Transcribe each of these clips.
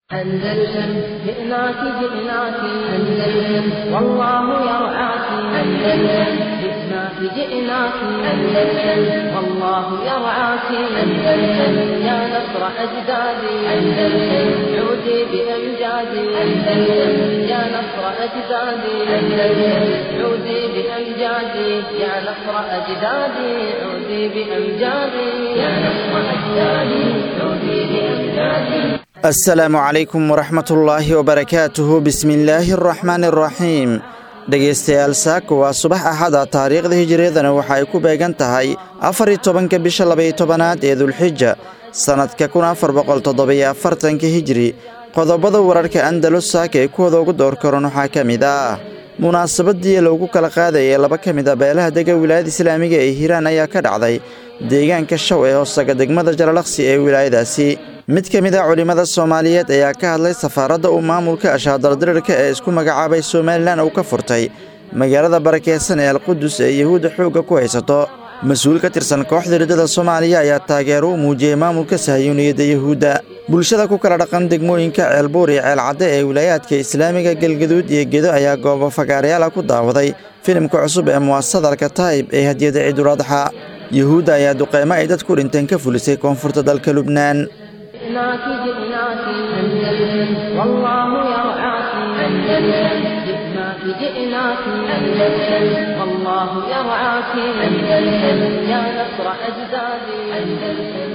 أندلسن جئناك جئناك أندلسن والله يرعاك أندلسن جئناك جئناك أندلسن والله يرعاك أندلسن يا نصر أجدادي أندلسن عودي بأمجادي أندلسن يا نصر أجدادي أندلسن عودي بأمجادي يا نصر أجدادي عودي بأمجادي يا نصر أجدادي عودي بأمجادي asalaamu calaykum waraxmatullaahi wabarakaatuhu bismillaahi araxmaani araxiim dhegaystayaal saako waa subax axada taariikhda hijiriyadana waxa ay ku beegan tahay afar iyo tobanka bisha labaiyo tobanaad ee dulxija sannadka kun afar boqol toddobiyo afartanka hijiri qodobada wararka andalus saaka ee kuwada ugu door karan waxaa ka mid ah munaasabadii loogu kala qaadayay laba ka mid a beelaha dega wilaayada islaamiga ee hiiraan ayaa ka dhacday deegaanka shaw ee hoosaga degmada jalalaqsi ee wilaayadaasi mid ka mid a culimmada soomaaliyeed ayaa ka hadlay safaaradda uu maamulka ashaadaldirirka ee isku magacaabay somalilan uu ka furtay magaalada barakeysan ee alqudus ee yuhuudda xoogga ku haysato mas-uul ka tirsan kooxda riddada soomaaliya ayaa taageero u muujiyey maamulka sahayuuniyadda yuhuudda bulshada ku kala dhaqan degmooyinka ceelbuur iyo ceelcadde ee wilaayaadka islaamiga galgaduud iyo gedo ayaa goobo fagaarayaala ku daawaday filimka cusub ee muwasadalka taa'ib ee hadiyada ciiduladxa yuhuudda ayaa duqeymo ay dad ku dhinteen ka fulisay koonfurta dalka lubnaan جئناك جئناك أندلسن والله يرعاك أندلسن جئناك جئناك أندلسن والله يرعاك أندلسن يا نصر أجدادي أندلسن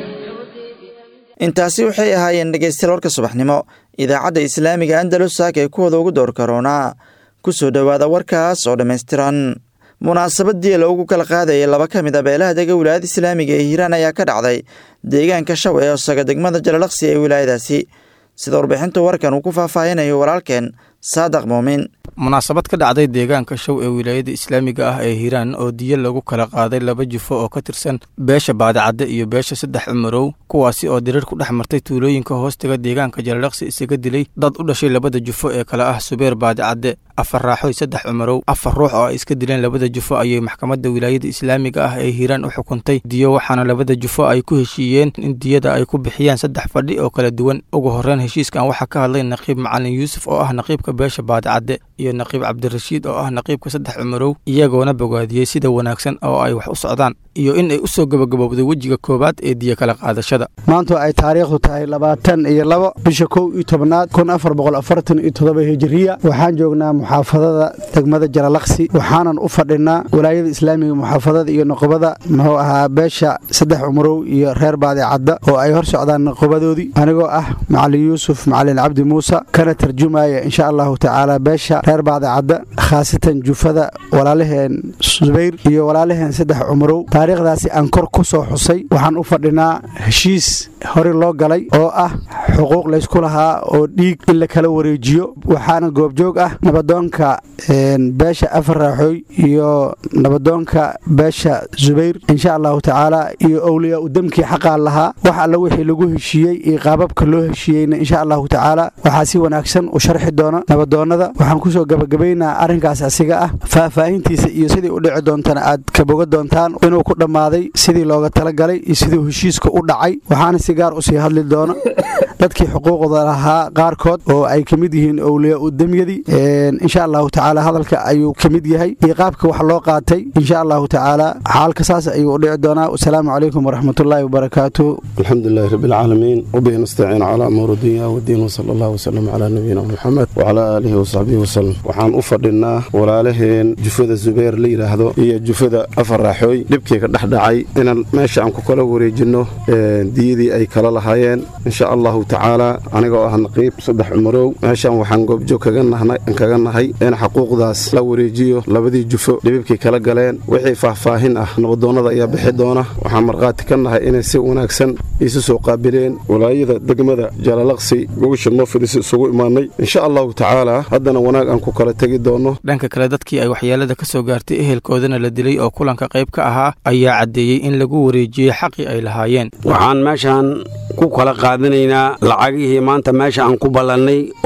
intaasi waxay ahaayeen dhegaystayaal warka subaxnimo idaacadda islaamiga andalus saak ee kuwada ugu door karoonaa ku soo dhowaada warkaas oo dhammaystiran munaasabadii loogu kala qaadayay laba ka mid a beelaha dega wilaayada islaamiga ee hiiraan ayaa ka dhacday deegaanka shaw ee hoosaga degmada jalalaqsi ee wilaayadaasi sida warbixinta warkan uu ku faahfaahinayo walaalkeen saadaq muumin munaasabad ka dhacday deegaanka show ee wilaayada islaamiga ah ee hiiraan oo diyo lagu kala qaaday laba jufo oo ka tirsan beesha baadicadde iyo beesha saddex cumarow kuwaasi oo dirir ku dhex martay tuulooyinka hoostiga deegaanka jalalaqsi isaga dilay dad u dhashay labada jufo ee kale ah subeer baadicadde afar raaxoy saddex cumarow afar ruux oo ay iska dileen labada jufo ayay maxkamadda wilaayada islaamiga ah ee hiiraan u xukuntay diyo waxaana labada jufo ay ku heshiiyeen in diyada ay ku bixiyaan saddex fadhi oo kala duwan ugu horreyn heshiiskan waxaa ka hadlay naqiib macalin yuusuf oo ah naqiibka beesha baadicadde iyo naqiib cabdirashiid oo ah naqiibka saddex cumarow iyagoona bogaadiyey sida wanaagsan oo ay wax u socdaan iyo in ay u soo gabagabowday wejiga koowaad ee diyo kala qaadashada maanta ay taariikhdu tahay labaatan iyo labo bisha kow iyo tobnaad kun afar boqol afartan iyo toddoba hijiriya waxaan joognaa muxaafadada degmada jalalaqsi waxaanan u fadhinaa walaayada islaamiga muxaafadada iyo noqobada muxuu ahaa beesha saddex cumarow iyo reer baadicadda oo ay hor socdaan noqobadoodii anigoo ah macalin yuusuf macalin cabdi muuse kana tarjumaya insha allahu tacaala beesha reer baadicadda khaasatan jufada walaalaheen subayr iyo walaalaheen saddex cumarow taariikhdaasi aan kor ku soo xusay waxaan u fadhinaa heshiis hore loo galay oo ah xuquuq laysku lahaa oo dhiig in la kala wareejiyo waxaana goobjoog ah nabadoonka beesha afar raaxooy iyo nabadoonka beesha subayr insha allahu tacaala iyo owliyaa u demkii xaqaa lahaa wax alla wixii lagu heshiiyey iyo qaababka loo heshiiyeyna insha allahu tacaala waxaa si wanaagsan u sharxi doona nabadoonnada waxaan kusoo gabagabaynaa arrinkaas asiga ah faahfaahintiisa iyo sidii u dhici doontana aad ka boga doontaan inuu ku dhammaaday sidii looga talagalay iyo siduu heshiiska u dhacay waxaana si gaar usii hadli doona dadkii xuquuqda lahaa qaarkood oo ay ka mid yihiin owliyaa u demyadii insha allahu tacaala hadalka ayuu ka mid yahay iyo qaabka wax loo qaatay insha allahu tacaala xaalka saas ayuu u dhici doonaa wasalaamu calaykum waraxmatullaahi wabarakaatu alxamdulilahi rabbilcaalamiin wabihi nastaciin calaa amuuri dunya wadiin wsala allah wasalam calaa nabiyina muxamed wacalaa aalihi wasaxbihi wasalam waxaan u fadhinaa walaalaheen jufada zubayr la yidhaahdo iyo jufada afar raaxooy dhibkii ka dhex dhacay inaan meesha aan ku kala wareejinno diyadii ay kala lahaayeen insha allahu tacaala anigoo ah naqiib saddex cumarow meeshaan waxaan goobjoog kaga nahay in xaquuqdaas la wareejiyo labadii jufo dhibibkii kala galeen wixii faahfaahin ah nabadoonnada ayaa bixi doona waxaan markhaati ka nahay inay si wanaagsan isu soo qaabileen walaayada degmada jalalaqsi gogasha noo fidhisa isugu imaanay insha allahu tacaala haddana wanaag aan ku kala tegi doonno dhanka kale dadkii ay waxyeelada ka soo gaartay ehelkoodana la dilay oo kulanka qayb ka ahaa ayaa caddeeyey in lagu wareejiyey xaqii ay lahaayeen waxaan meeshaan ku kala qaadanaynaa lacagihii maanta meesha aan ku ballannay oo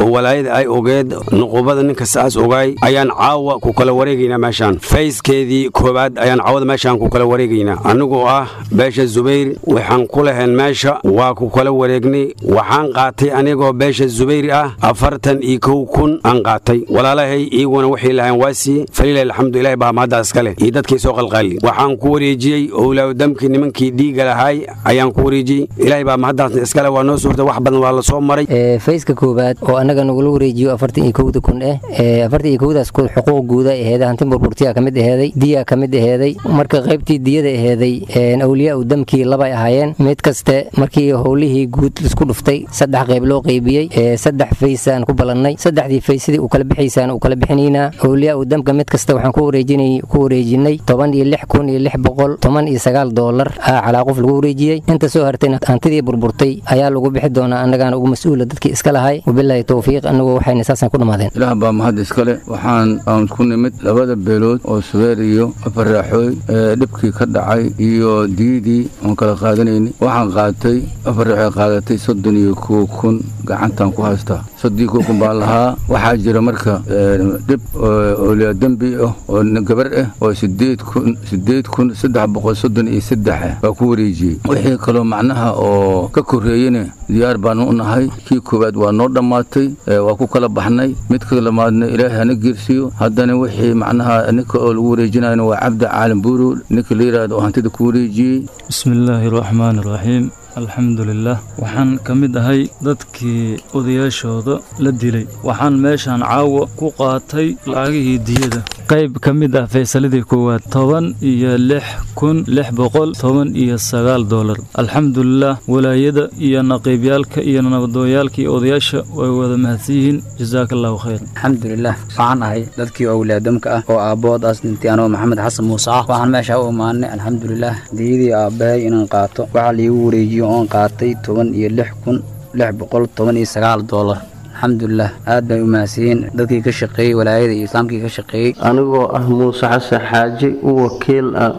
walaayada ay ogeed nuqubada ninka saas ogaay ayaan caawa ku kala wareegaynaa meeshaan fayskeedii koowaad ayaan caawada meeshaan ku kala wareegaynaa anigoo ah beesha zubayr waxaan ku lahayn meesha waa ku kala wareegnay waxaan qaatay anigoo beesha zubayr ah afartan iyo kow kun aan qaatay walaalahay iyaguna waxay lahayn waa siiye falilah alxamdu ilahi baa mahadda iskale iyo dadkii soo qalqaali waxaan ku wareejiyey owlaawdamkii nimankii dhiiga lahaay ayaan ku wareejiyey ilaahay baa mahaddaasna iskale waa noo suurta wax badan waa la soo maray fayska koowaad oo annaga nagula wareejiyo afartan iyo kowda kun eh afartan iyo kowdaas kun xuquuq guuda aheeda hanti burburtiya ka mid aheeday diya ka mid aheeday marka qaybtii diyada aheeday awliyaa u damkii labay ahaayeen mid kaste markii howlihii guud isku dhuftay saddex qayb loo qaybiyey saddex faysaan ku balannay saddexdii faysadii u kala bixaysaan u kala bixinaynaa awliyaa u damka mid kasta waxaan ku wareejinay ku wareejinay toban iyo lix kun iyo lix boqol toban iyo sagaal doolar aa calaa qof lagu wareejiyey inta soo hartayna hantidii burburtay ayaa lagu bixi doonaa annagaana ugu mas-uula dadkii iska lahay wabilaahi towfiiq annagu waxayna saasaan ku dhammaadeen ilaah baa mahad iskale waxaan aan ku nimid labada beelood oo subeer iyo afarraaxooy ee dhibkii ka dhacay iyo diidii oon kala qaadanayni waxaan qaatay afarraaxooy qaadatay soddon iyo kow kun gacantaan ku haystaa soddon kow kun baan lahaa waxaa jira marka dhib oliyaa dembi ah oo gabar ah oo sideed kun sideed kun saddex boqol soddon iyo saddex ah baa ku wareejiyey wixii kaloo macnaha oo ka korreeyena diyaar baanu u nahay kii koowaad waa noo dhammaatay waa ku kala baxnay mid ka lamaadna ilaahay hana geersiiyo haddana wixii macnaha ninka oo lagu wareejinayna waa cabdi caalim buuru ninka la yidhaahdo oo hantida ku wareejiyey bismillaahi raxmaani raxiim alxamdulilah waxaan ka mid ahay dadkii odayaashooda la dilay waxaan meeshaan caawa ku qaatay lacagihii diyada qayb ka mid ah faysaladii koowaad toban iyo lix kun lix boqol toban iyo sagaal dolar alxamdulilah walaayada iyo naqiibyaalka iyo nabadooyaalka iyo odayaasha way wada mahadsan yihiin jasaaka allahu khayr alxamdulilah waxaan ahay dadkii owlaadamka ah oo aabbood-aas dhintay anoo maxamed xasan muuse ah waxaan meesha u imaanay alxamdulilah diyadii aabbahay inaan qaato waxaa liigu wareejiyo oon qaatay toban iyo lix kun lix boqol toban iyo sagaal doolar alxamdulilah aad bay u mahadsiiyeen dadkii ka shaqeeyey walaayada iyo islaamkii ka shaqeeyey anigoo ah muuse xasan xaaji u wakiil ah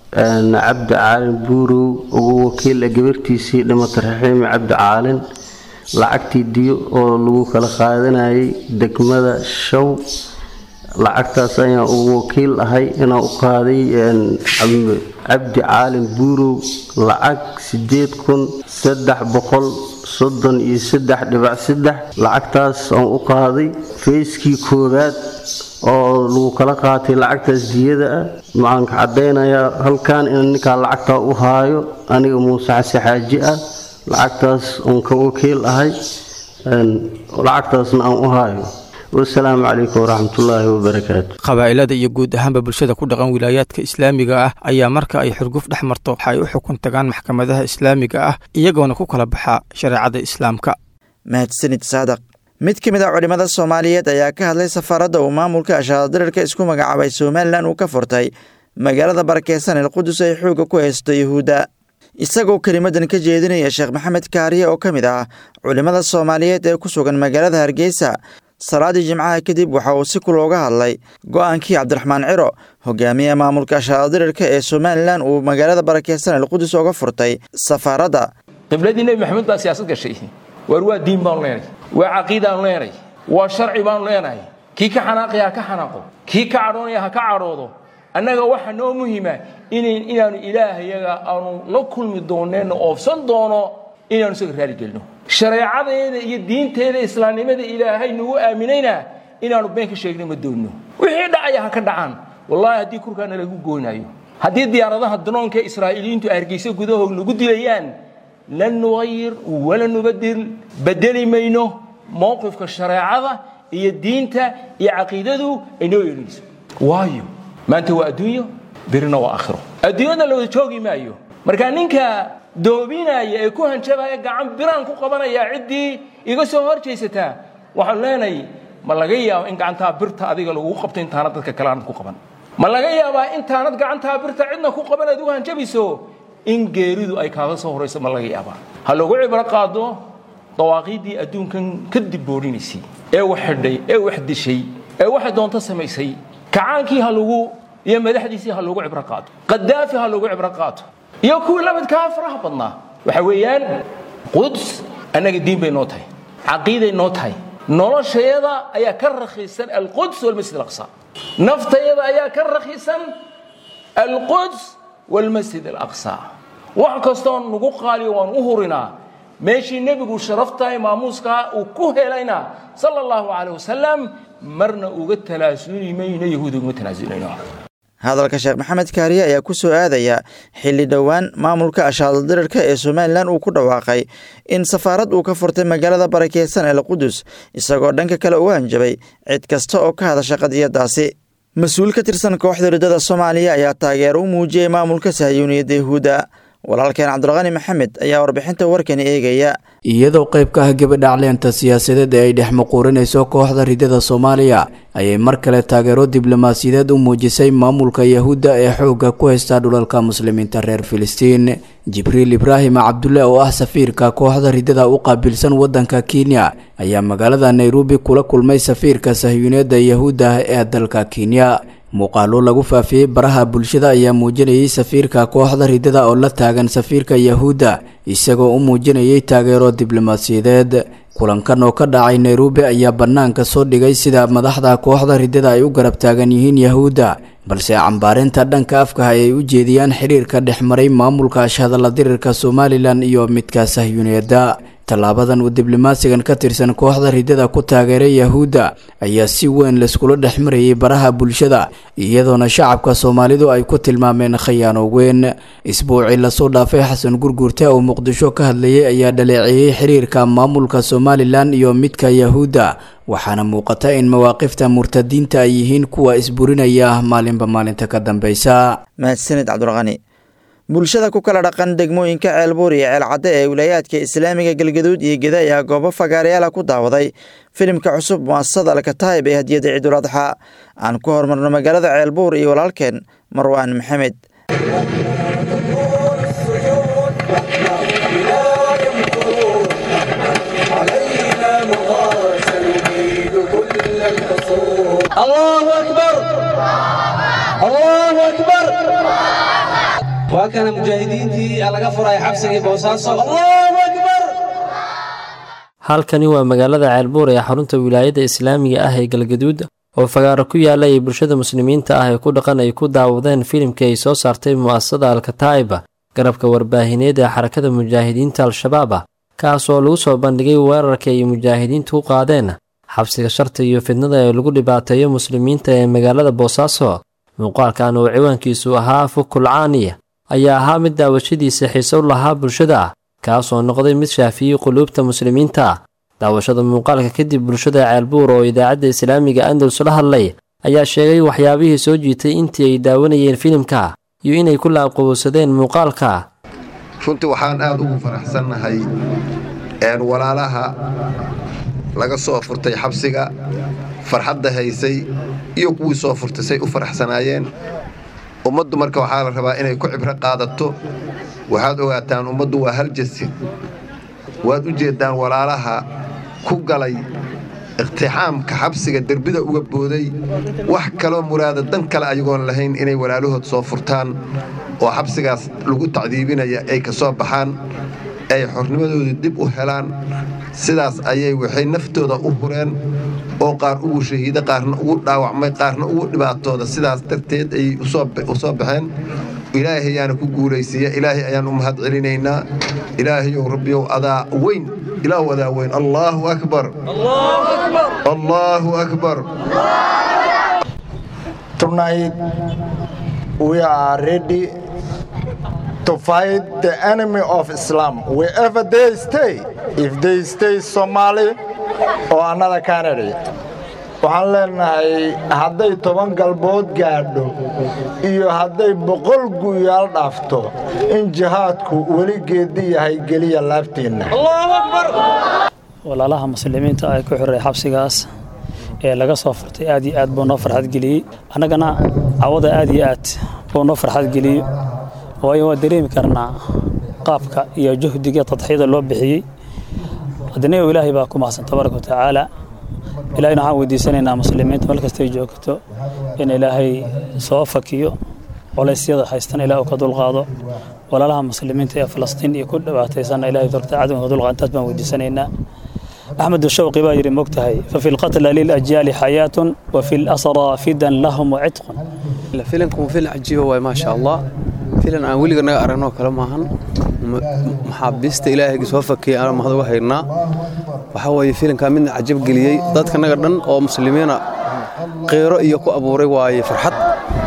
cabdi caalin buurow ugu wakiila gabartiisii dhimata raxiimi cabdi caalin lacagtii diyo oo lagu kala qaadanayay degmada show lacagtaas ayaan ugu wakiil ahay inaan u qaaday cabdi caalin buurow lacag sideed kun saddex boqol soddon iyo saddex dhibac saddex lacagtaas aan u qaaday feyskii koowaad oo lagu kala qaatay lacagtaas diyada ah maxaan ka caddaynayaa halkan in ninkaa lacagtaa u haayo aniga muuse xase xaaji ah lacagtaas uun ka wakiil ahay lacagtaasna aan u haayo wasalaamu calaykum waraxmatullaahi wabarakaatu qabaa'ilada iyo guud ahaanba bulshada ku dhaqan wilaayaadka islaamiga ah ayaa marka ay xurguf dhex marto waxa ay u xukun tagaan maxkamadaha islaamiga ah iyagoona ku kala baxa shareecada islaamka mahadsanid saadaq mid ka mid a culimmada soomaaliyeed ayaa ka hadlay safaaradda uu maamulka ashaadirirka isku magacaabay somalilan uu ka furtay magaalada barakeysan el qudus ay xoogga ku haysto yuhuudda isagoo kelimadan ka jeedinaya sheekh maxamed kaariye oo ka mid ah culimmada soomaaliyeed ee ku sugan magaalada hargeysa salaadii jimcaha kadib waxa uu si kulooga hadlay go'aankii cabdiraxmaan ciro hogaamiyaha maamulka ashaadirirka ee somalilan uu magaalada barakeysan el qudus oga furtay safaaradda qibladii nebi maxamed baa siyaasad gashay waar waa diin baanu leenahay waa caqiidaanu leenahay waa sharci baanu leenahay kii ka xanaaqaya ha ka xanaaqo kii ka cadhoonaya ha ka cadhoodo annaga waxaa noo muhima inaanu ilaahayaga aanu la kulmi dooneenno oofsan doono inaanu isaga raali gelino shareecadeeda iyo diinteeda islaamnimada ilaahay nagu aaminayna inaanu been ka sheegna ma doonno wixii dhacaya ha ka dhacaan wallaahi haddii kurkaana lagu goonayo haddii diyaaradaha danoonka israa'iiliyiintu hargeysa gudahoog nagu dilayaan lan nuqayir wala nubadil bedeli mayno mowqifka shareecada iyo diinta iyo caqiidadu ay noo yeelinayso waayo maanta waa adduunyo birina waa aakhiro adduunyada la wada joogi maayo marka ninka doobinaya ee ku hanjabaya gacan biraan ku qabanaya ciddii iga soo hor jaysataa waxaan leenahay ma laga yaabo in gacantaa birta adiga lagu qabto intaanad dadka kale aanad ku qaban ma laga yaabaa intaanad gacantaa birta cidna ku qaban aad ugu hanjabayso in geeridu ay kaaga soo horayso ma laga yaabaa ha lagu cibro qaado dawaaqiiddii adduunkan ka dibboodhinaysay ee wax xidhay ee wax dishay ee waxay doonto samaysay kacaankii ha lagu iyo madaxdiisii ha lagu cibro qaato qadaafi ha lagu cibro qaato iyo kuwii labadkaa faraha badnaa waxa weeyaan quds annaga diin bay noo tahay caqiiday noo tahay noloshayada ayaa ka rakhiisan alquds walmasjid alaqsa naftayada ayaa ka rakhiisan alquds walmasjid alaqsa wax kastoo nagu qaaliyo waan u hurinaa meeshii nebigu sharaftahay maamuuskaa uu ku helayna sala allahu calayh wasalam marna uga talaasuli mayno yahuud ugama talaasunayno hadalka sheekh maxamed kaariye ayaa ku soo aadaya xilli dhowaan maamulka ashaadaldirirka ee somalilan uu ku dhawaaqay in safaarad uu ka furtay magaalada barakeysan ee laqudus isagoo dhanka kale uga hanjabay cid kasta oo ka hadasha qadiyadaasi mas-uul ka tirsan kooxda riddada soomaaliya ayaa taageero u muujiyey maamulka sahyuuniyadda yahuudda walaalkeen cabdulqani maxamed ayaa warbixinta warkani eegaya iyadoo qayb ka ah gabadhacleenta siyaasadeed ee ay dhex muquurinayso kooxda ridada soomaaliya ayay mar kale taageero diblomaasiyadeed u muujisay maamulka yahuudda ee xoogga ku haysta dhulalka muslimiinta reer filistiin jibriil ibraahim cabdulle oo ah safiirka kooxda ridada u qaabilsan waddanka kenya ayaa magaalada nairobi kula kulmay safiirka sahyuuniyadda yahuudda ee dalka kenya muuqaalo lagu faafiyey baraha bulshada ayaa muujinayay safiirka kooxda ridada oo la taagan safiirka yahuudda isagoo u muujinayay taageero diblomaasiyadeed kulankan oo ka dhacay nairobi ayaa bannaanka soo dhigay sida madaxda kooxda ridada ay u garab taagan yihiin yahuudda balse cambaarinta dhanka afkaha ay u jeediyaan xiriirka dhex maray maamulka ashhadalla dirirka somalilan iyo midka sahyuuniyadda tallaabadan uu diblomaasigan ka tirsan kooxda ridada ku taageeray yahuudda ayaa si weyn layskula dhex marayay baraha bulshada iyadoona shacabka soomaalidu ay ku tilmaameen khayaano weyn isbuucii lasoo dhaafay xasan gurgurte oo muqdisho ka hadlayay ayaa dhaleeceeyey xiriirka maamulka somalilan iyo midka yahuudda waxaana muuqata in mawaaqifta murtadiinta ay yihiin kuwa isburinaya maalinba maalinta ka dambeysa mahadsanid cabdulqani bulshada ku kala dhaqan degmooyinka ceelbuur iyo ceelcadde ee wilaayaadka islaamiga galgaduud iyo geda ayaa goobo fagaarayaala ku daawaday filimka cusub muasasada alkataayib ee hadiyadda ciidul adxa aan ku horumarno magaalada ceelbuur iyo walaalkeen marwaan maxamed waa kana mujaahidiintii laga furay xabsigii boosaaso allahu akbar halkani waa magaalada ceelbuur ee xarunta wilaayadda islaamiga ah ee galgaduud oo fagaaro ku yaala ay bulshada muslimiinta ah ee ku dhaqan ay ku daawadeen filimkii ay soo saartay mu'asasada alkataa'iba garabka warbaahineed ee xarakada mujaahidiinta al-shabaab ah kaas oo lagu soo bandhigay weerarka ay mujaahidiintu u qaadeen xabsiga sharta iyo fidnada ee lagu dhibaateeyo muslimiinta ee magaalada boosaaso muuqaalkan oo ciwaankiisu ahaa fukulcaaniya ayaa ahaa mid daawashadiisa xiise u lahaa bulshada kaasoo noqday mid shaafiyey quluubta muslimiinta daawashada muuqaalka kadib bulshada ceelbuur oo idaacadda islaamiga andalus la hadlay ayaa sheegay waxyaabihii soo jiitay intii ay daawanayeen filimka iyo inay ku laabqabowsadeen muuqaalka runtii waxaan aad ugu faraxsannahay walaalaha laga soo furtay xabsiga farxadda haysay iyo kuwii soo furtay say u faraxsanaayeen ummaddu marka waxaa la rabaa inay ku cibro qaadato waxaad ogaataan ummaddu waa hal jasin waad u jeeddaan walaalaha ku galay iqtixaamka xabsiga derbida uga booday wax kaloo muraada dan kale ayagoon lahayn inay walaalahood soo furtaan oo xabsigaas lagu tacdiibinaya ay ka soo baxaan ay xornimadooda dib u helaan sidaas ayay waxay naftooda u hureen oo qaar ugu shahiida qaarna ugu dhaawacmay qaarna ugu dhibaatooda sidaas darteed ayay u soo baxeen ilaahay ayaana ku guulaysiiya ilaahay ayaan u mahad celinaynaa ilaahayow rabbiyow adaa weyn ilaahu adaa weyn allaahu akbar allaahu akbar Tonight we are ready to fight the enemy of Islam wherever they stay. If they stay Somali or another country. waxaan leenahay hadday toban galbood gaadho iyo hadday boqol guyaal dhaafto in jihaadku weli geedi yahay geliya laabteenna walaalaha muslimiinta ay ku xiray xabsigaas ee laga soo furtay aad iyo aad buu noo farxad geliyey annagana cawada aad iyo aad buu noo farxad geliyey waayo waa dareemi karnaa qaabka iyo juhdiga tadxiyada loo bixiyey haddana ilaahay baa ku mahadsan tabaaraka watacaala ilaahayna waxaan weydiisanaynaa muslimiinta meel kastay joogto in ilaahay soo fakiyo culaysyada haystan ilaah uu ka dulqaado walaalaha muslimiinta ee falastiin iyo ku dhibaataysanna ilahay dorta cadowga ka dulqaado intaas baan weydiisanaynaa axmed shawqi baa yidhi mogtahay fafi lqatla lilajyaali xayaatun wafi lasra fidan lahum wacitqun filanku waa filan cajiiba waay maasha allah filan aan weliga naga aragnoo kale maahan maxaabiista ilaahayga soo fakiyay aan mahad uga haynaa waxaa weeye filankaa midna cajab geliyey dadka naga dhan oo muslimiina qeyro iyo ku abuuray waaye farxad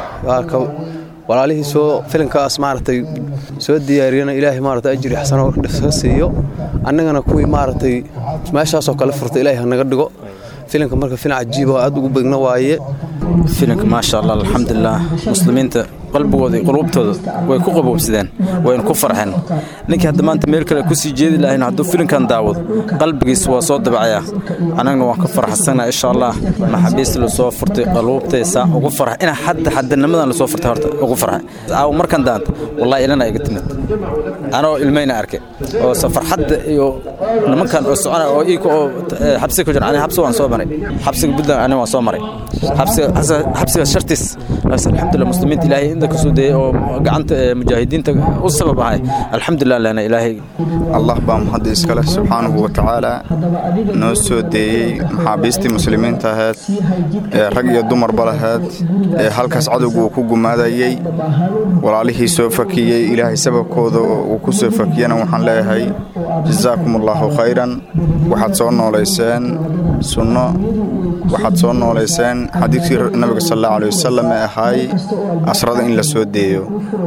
walaalihii soo filankaas maaragtay soo diyaariyana ilaahay maaragtay ajri xasano ka siiyo annagana kuwii maaragtay meeshaasoo kale furta ilaahay hanaga dhigo filanka marka filan cajiiba oo aad ugu begna waaye filanka maasha allah alxamdulilah muslimiinta qalbigooda iyo quluubtooda way ku qaboobsadeen wayna ku farxeen ninkii hadda maanta meel kale kusii jeedi lahayn hadduu filinkan daawado qalbigiis waa soo dabacayaa annagna waan ka farxsanaa insha allah maxaabiista lasoo furtay qaluubtaysa ugu farxa ina hadda xadanimadan lasoo furtay horta ugu farxa aaw markan daanta wallahi ilana iga timid anoo ilmayna arkay oo safarxadda iyo nimankan oo socona oo iika oo xabsiga ku jira ani xabsi waan soo maray xabsiga buntland ani waan soo maray xabsiga xabsiga shartiis alxamdulillah muslimiinta ilaahay inta kasoo dayay oo gacanta mujaahidiinta u sabab ahay alxamdulilah lana ilaahay allah baa mahadda iskale subxaanahu wa tacaala noo soo deeyey maxaabiistii muslimiinta ahayd ee rag iyo dumarba lahayd ee halkaas cadowgu uu ku gumaadayey walaalihii soo fakiyey ilaahay sababkooda uu ku soo fakiyana waxaan leeyahay jazaakum allaahu khayran waxaad soo noolayseen sunno waxaad soo noolayseen xadiidkii nabiga sal allahu alay wasalam ee ahaay asrada in la soo deeyo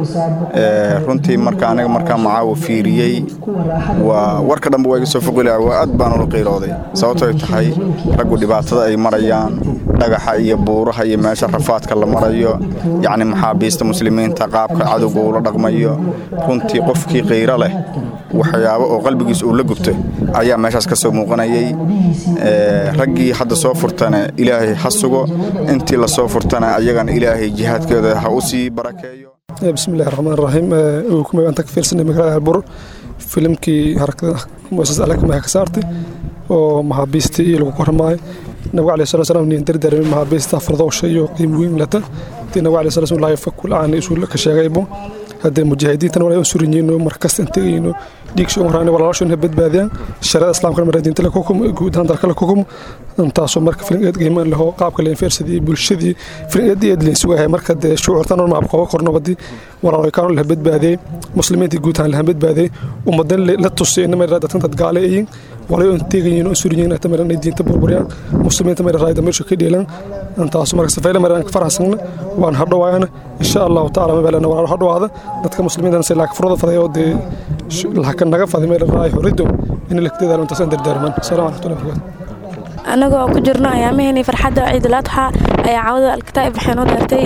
runtii marka aniga markaa macaawo fiiriyey waa warka dhanba waa iga soo foqila waa aad baan ula qiirooday sababto ay tahay raggu dhibaatada ay marayaan dhagaxa iyo buuraha iyo meesha rafaadka la marayo yacni maxaabiista muslimiinta qaabka cadowga uu la dhaqmayo runtii qofkii qiiro leh waxyaabo oo qalbigiis uu la gubto ayaa meeshaas ka soo muuqanayay raggii hadda soo furtana ilaahay ha sugo intii la soo furtana ayagana ilaahay jihaadkooda ha u sii barakeeyo bismillahi raxmaan raxiim kumay aan ka fiirsanay magaalada albur filimkii harakada muasas alakamaha ka saartay oo maxaabiistii iyo lagu kormaayo nabiga alayhi salatu salaam nin dardaarmay maxaabiista fardowsha iyo qiim weyn lata tii nabiga alayhi salatu salaam fakul aan isu ka sheegaybo haddee mujaahidiintan walaa surinyiino markasta intagayno dhiigsho horaan walaalashona badbaadiyaan sharada islaamka mara diinta la kukum guud ahaan dalka la kukum intaasoo marka filingeed qiimaan laho qaabka leen feersadii bulshadii filingeed eed leen sugahay marka dee shucuurtan oo maab qoba korno wadii walaalo kaan la badbaadiyay muslimiinta guud ahaan la badbaadiyay ummadan la tusay in mara dadkan dad gaale yihiin walaalo intagayno oo surinyiin ta mara diinta burburiyaan muslimiinta mara raayda meesha ka dheelan intaasoo marka safayla mara ka faraxsan waan hadhowaayana insha Allah taala ma balana walaalo hadhowaada dadka muslimiinta si laak furada faday oo dee laakiin naga faday meel raay horido in la kdeedaalo intaas dardaarman salaam alaykum anagoo ku jirno ayaamaheenii farxadda ciidul adxa ayaa cawada alkitaab waxay noo daartay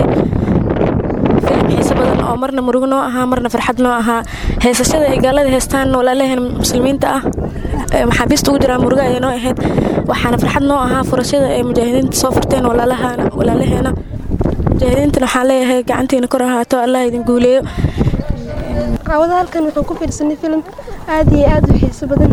filim xiise badan oo marna murug noo ahaa marna farxad noo ahaa heesashada ay gaalada heestaan walaalaheen muslimiinta ah maxaabiista ugu jiraan muruga ayay noo ahayd waxaana farxad noo ahaa furashada ay mujaahidiinta soo furteen walaalaheena mujaahidiintana waxaan leeyahay gacantiina kor ahaato allah idin guuleeyo cawada halkan waxaan ku fiirsanay filim aad iyo aad u xiiso badan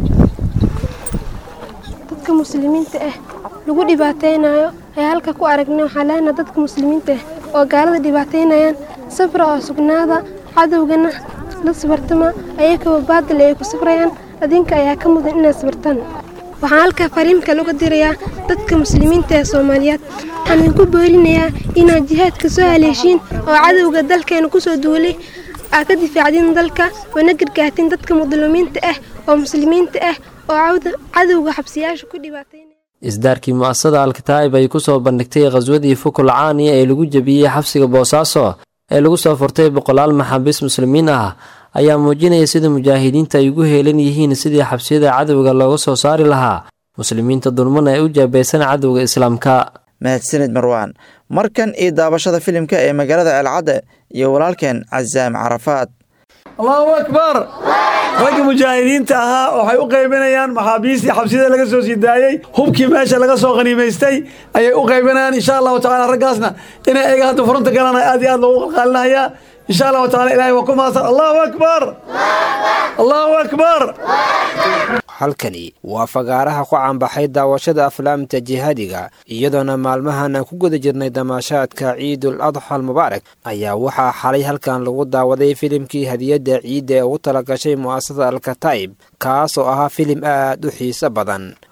dadka muslimiinta ah lagu dhibaataynayo ayaa halka ku aragnay waxaa leenaha dadka muslimiinta ah oo gaalada dhibaataynayaan safra oo sugnaada cadowgana la sabartama ayakaba baadil ay ku safrayaan adinka ayaa ka mudan inaad sabartaan waxaan halkaa fariimka laga dirayaa dadka muslimiinta ee soomaaliyeed waxaan idinku boorinayaa inaad jihaadka soo haleeshiin oo cadowga dalkeena kusoo duulay aad ka difaacdin dalka oona gargaartiin dadka mudlumiinta ah oo muslimiinta ah oo cadowga xabsiyaasha ku dhibaatay isdaarkii mu'asasada alkataa'ib ay ku soo bandhigtay khaswadii fukul caaniya ee lagu jebiyey xabsiga boosaaso ee lagu soo furtay boqolaal maxaabiis muslimiin ah ayaa muujinaya sida mujaahidiinta ay ugu heelan yihiin sidii xabsiyada cadowga looga soo saari lahaa muslimiinta dulmana ee u jaabaysan cadowga islaamka mahadsanid marwaan markan iyo daabashada filimka ee magaalada ceelcadde iyo walaalkeen casaam carafaad allahu akbar ragga mujaahidiinta ahaa waxay u qaybinayaan maxaabiistii xabsiyada laga soo sii daayey hubkii meesha laga soo qaniimaystay ayay u qaybinayaan insha allahu tacala raggaasna inay ayaga hadda furunta galana aad iyo aad loogu qalqaalinayaa insha allahu tacala ilahay waa ku mahadsan allahu akbar allahu akbar halkani waa fagaaraha ku caanbaxay daawashada aflaamta jihaadiga iyadoona maalmahan aan ku guda jirnay damaashaadka ciidul adxa almubaarak ayaa waxaa xalay halkan lagu daawaday filimkii hadiyadda ciidda ee ugu talagashay mu'asasada alkataib kaas oo ahaa filim aad u xiiso badan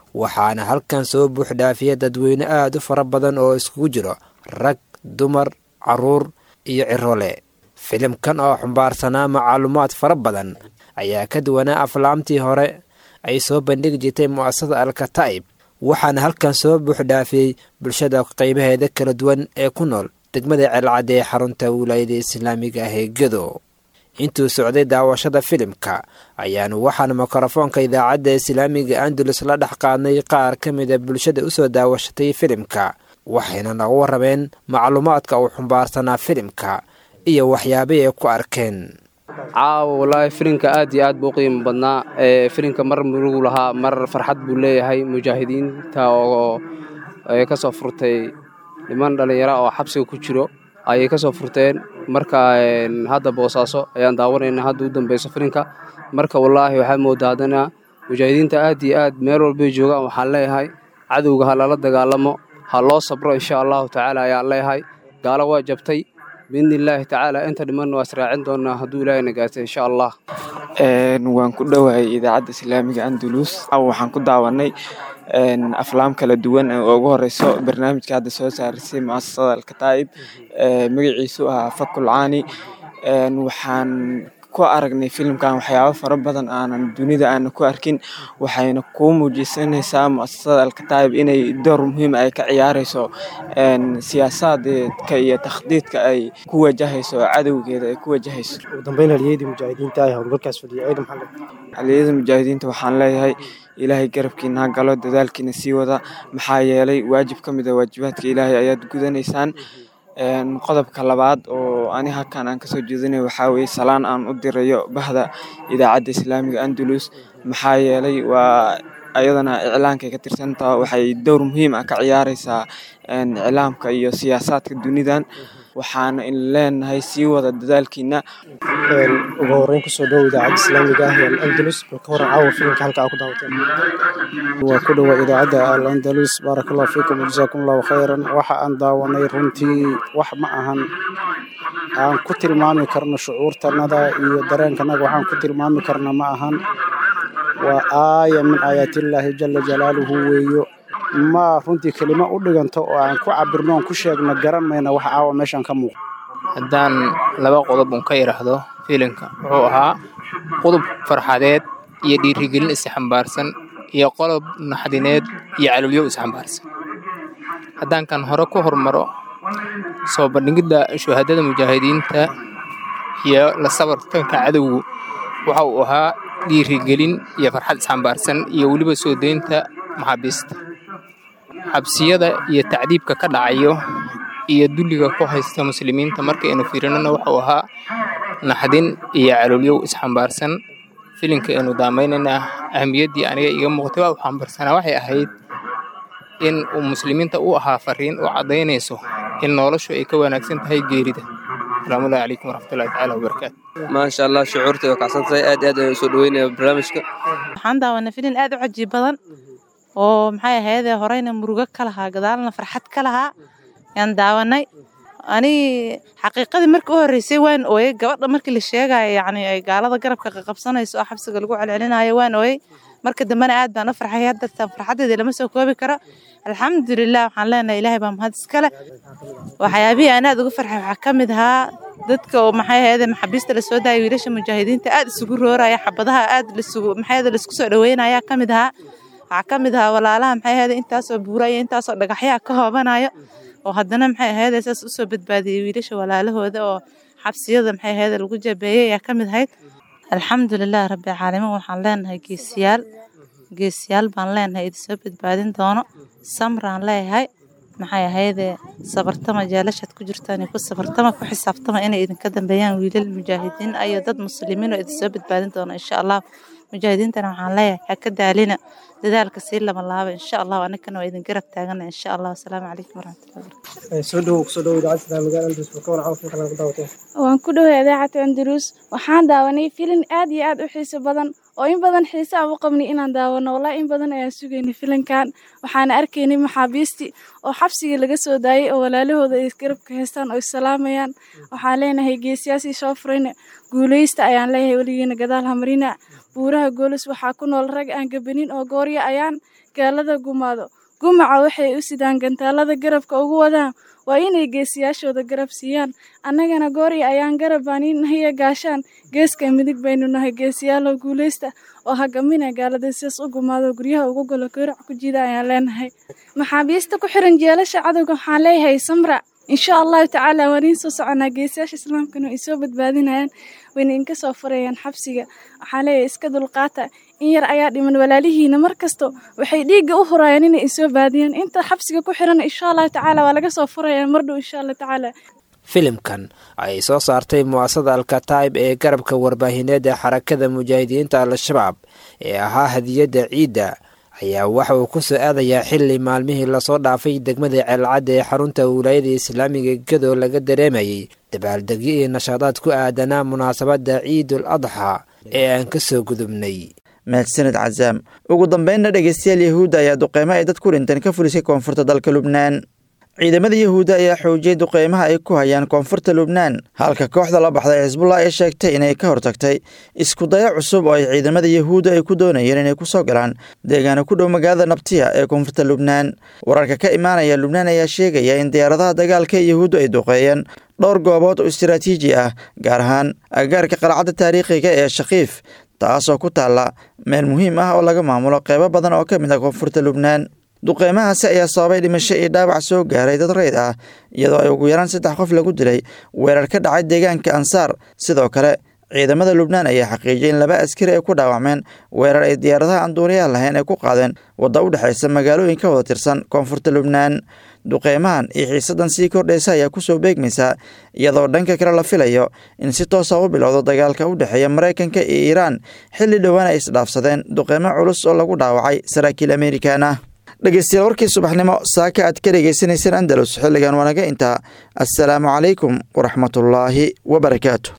waxaana halkan soo buuxdhaafiya dadweyne aad u fara badan oo iskugu jiro rag dumar carruur iyo cirole filimkan oo xumbaarsanaa macluumaad fara badan ayaa ka duwanaa aflaamtii hore ay soo bandhigi jirtay mu'asasada alkataa'ib waxaana halkan soo buuxdhaafiyey bulshada qaybaheeda kala duwan ee ku nool degmada ceelcadde ee xarunta wilaayada islaamiga ah ee gedo intuu socday daawashada filimka ayaanu waxaan mikrofoonka idaacadda islaamiga andalus la dhex qaadnay qaar ka mida bulshada usoo daawashatay filimka waxayna naga warrameen macluumaadka uu xumbaarsanaa filimka iyo waxyaabay ay ku arkeen caawa wallaahi filimka aad iyo aad buu u qiimo badnaa filimka mar murugu lahaa mar farxad buu leeyahay mujaahidiinta oo ka soo furtay niman dhallinyaro oo xabsiga ku jiro ayay ka soo furteen marka hadda boosaaso ayaan daawanayna hadda u dambeyso filimka marka wallaahi waxaa moodaa haddana mujaahidiinta aad iyo aad meel walbay joogaan waxaan leeyahay cadowga ha lala dagaalamo ha loo sabro insha allahu tacaala ayaan leeyahay gaalo waa jabtay biidni illaahi tacaala inta dhimanna waa israacin doonaa hadduu ilaahay nagaatay insha allah waan ku dhowahay idaacadda islaamiga andalus waxaan ku daawanay aflaam kala duwan oo ugu horeyso barnaamijka hadda soo saarisay muasasada alkataa'ib magaciisu ahaa fakul caani waxaan ku aragnay filimkan waxyaabo fara badan aanan dunida aana ku arkin waxayna kuu muujisanaysaa muasasada alkataa'ib inay door muhiim ay ka ciyaareyso siyaasaadka iyo takhdiidka ay ku wajahayso cadowgeeda ay ku wajahayso haliyada mujaahidiinta waxaan leeyahay ilaahay garabkiina ha galo dadaalkiina sii wada maxaa yeelay waajib ka mid a waajibaadka ilaahay ayaad gudanaysaan qodobka labaad oo ani halkan aan kasoo jeedinay waxaa weye salaan aan u dirayo bahda idaacadda islaamiga andalus maxaa yeelay waa ayadana iclaankay ka tirsantaha waxay dowr muhiim ah ka ciyaareysaa iclaamka iyo siyaasaadka dunidan waxaana in leenahay sii wada dadaalkiina ugu horeyn kusoo dhow idaacadda islaamiga ah ee alandalus bal ka waran caawa filimka halka aa ku daawateen waa ku dhowa idaacadda alandalus baaraka allahu fiikum wajazaakum allahu khayran waxa aan daawanay runtii wax ma ahan aan ku tilmaami karno shucuurtanada iyo dareenkanaga waxaan ku tilmaami karna ma ahan waa aaya min aayaatillaahi jala jalaaluhu weeyo ma runtii kelimo u dhiganto oo aan ku cabirno oon ku sheegno garan mayna wax caawa meeshaan ka muuqda haddaan laba qodob un ka idhaahdo filimka wuxuu ahaa qodob farxadeed iyo dhiirigelin isxambaarsan iyo qodob naxdineed iyo calowyo isxambaarsan haddaan kan hore ku hormaro soo bandhigidda shuhadada mujaahidiinta iyo la sabartanka cadowgu waxa uu ahaa dhiirigelin iyo farxad isxambaarsan iyo weliba soo deynta maxaabiista xabsiyada iyo tacdiibka ka dhacayo iyo dulliga ku haysta muslimiinta markaynu fiirinana wuxuu ahaa naxdin iyo caloolyow isxambaarsan filimka aynu daamaynayna ahamiyaddii aniga iga muuqtay waa u xambaarsanaa waxay ahayd in uu muslimiinta u ahaa fariin u caddaynayso in noloshu ay ka wanaagsan tahay geerida asalaamullahi calaykum waraxmatullahi tacaala wabarakaatu maasha allah shucuurta way kacsan tahay aad iyo aad ayaan usoo dhaweynaya barnaamijka waxaan daawanay filin aad u cajiib badan oo maxay ahaydee horeyna murugo ka lahaa gadaalna farxad ka lahaa yaan daawanay ani xaqiiqadii markii u horreysay waan ooyey gabadha markii la sheegayo yacni ay gaalada garabka qaqabsanayso oo xabsiga lagu celcelinayo waan ooyey marka dambena aad baan u farxay haddartaan farxaddeeda lama soo koobi karo alxamdulilah waxaan leenahay ilaahay baa mahad iskale waxyaabihii aan aad uga farxay waxaa ka mid ahaa dadka oo maxay ahayd maxaabiista la soo daayay wiilasha mujaahidiinta aad isugu rooraya xabadaha aad lisugu maxay ahayd laisku soo dhaweynaya ka mid ahaa waxaa ka mid ahaa walaalaha maxay ahayd intaasoo buuraya intaasoo dhagaxyaa ka hoobanayo oo haddana maxay ahayd saas usoo badbaadiyey wiilasha walaalahooda oo xabsiyada maxay ahayd lagu jabeeyey ayaa ka mid ahayd alxamdulilah rabbi caalamiin waxaan leenahay geesiyaal geesiyaal baan leenahay idinsoo badbaadin doono samraan leeyahay maxay ahaydee sabartama jaalashaad ku jirtaan ku sabartama ku xisaabtama inay idinka dambeeyaan wiilal mujaahidiin iyo dad muslimiin oo idinsoo badbaadin doono insha allah mujaahidiintana waxaan leeyahay ha ka daalina dadaalka sii lama laaba insha allah anagana waa idin garab taagana insha allah asalaamu calaykum waraxmatullahi soo dhowow kusoo dhowow idaacadda islaamiga andalus bal ka waran caawa filimka laga daawateen waan ku dhoway idaacadda andalus waxaan daawanay filin aad iyo aad u xiiso badan oo in badan xiise aan u qabnay inaan daawano wallahi in badan ayaan sugaynay filinkan waxaana arkaynay maxaabiistii oo xabsigii laga soo daayay oo walaalahooda ay garabka haystaan oo isalaamayaan waxaan leenahay geesiyaasii soo furayna guuleysta ayaan leeyahay weligiina gadaal hamarina buuraha goolis waxaa ku nool rag aan gabanin oo goorya ayaan gaalada gumaado gumaca waxay u sidaan gantaalada garabka ugu wadaan waa inay geesiyaashooda garab siiyaan annagana goori ayaan garab baani nahiya gaashaan geeska midig baynu nahay geesiyaalow guulaysta oo hagamina gaalada sidaas u gumaado guryaha ugu galo gowrac ku jida ayaan leenahay maxaabiista ku xiran jeelasha cadowga waxaan leeyahay samra insha allahu tacaala waan iin soo soconaa geesiyaasha islaamkana ay soo badbaadinayaan wayna inka soo furayaan xabsiga waxaan leeyahay iska dulqaata in yar ayaa dhiman walaalihiina mar kasto waxay dhiigga u hurayaan inay isoo baadiyaan inta xabsiga ku xiran insha allahu tacaala waa laga soo furaya mardhow insha allah tacaala filimkan ay soo saartay mu'asada alkataib ee garabka warbaahineed ee xarakada mujaahidiinta al-shabaab ee ahaa hadiyadda ciidda ayaa waxa uu ku soo aadayaa xili maalmihii lasoo dhaafay degmada ceelcadda ee xarunta wilaayada islaamiga gadoo laga dareemayay dabaaldegyo iyo nashaadaad ku aadanaa munaasabadda ciidul adxa ee aan ka soo gudubnay mahadsanid cazaam ugu dambeynna dhegeystayaal yahuudda ayaa duqeymo ay dad ku dhinteen ka fulisay koonfurta dalka lubnaan ciidamada yahuudda ayaa xoojiyey duqeymaha ay ku hayaan koonfurta lubnaan halka kooxda la baxday xisbullah ay sheegtay inay ka hortagtay iskudayo cusub oo ay ciidamada yahuudda ay ku doonayeen inay ku soo galaan deegaana ku dhow magaalada nabtiya ee koonfurta lubnaan wararka ka imaanaya lubnaan ayaa sheegaya in diyaaradaha dagaalka ee yahuuddu ay duqeeyeen dhowr goobood oo istiraatiiji ah gaar ahaan agagaarka qalcadda taariikhiga ee shakiif taasoo ku taalla meel muhiim ah oo laga maamulo qeybo badan oo ka mid ah koonfurta lubnaan duqeymahaasi ayaa sababay dhimasho iyo dhaawac soo gaaray dad rayd ah iyadoo ay ugu yaraan saddex qof lagu dilay weerar ka dhacay deegaanka ansaar sidoo kale ciidamada lubnaan ayaa xaqiijiyay in laba askari ay ku dhaawacmeen weerar ay diyaaradaha aan duuriyaha lahayn ay ku qaadeen wadda u dhexaysa magaalooyin ka wada tirsan koonfurta lubnaan duqeymahan iyo xiisadan sii kordhaysa ayaa kusoo beegmaysaa iyadoo dhanka kale la filayo in si toosa u bilowdo dagaalka u dhexeeya maraykanka iyo iiraan xilli dhowaan ay isdhaafsadeen duqeymo culus oo lagu dhaawacay saraakiil amerikan ah dhegeystayaal warkii subaxnimo saaka aad ka dhegeysanayseen andalus xilligan wanaga intaa assalaamu calaykum waraxmatullaahi wabarakaatu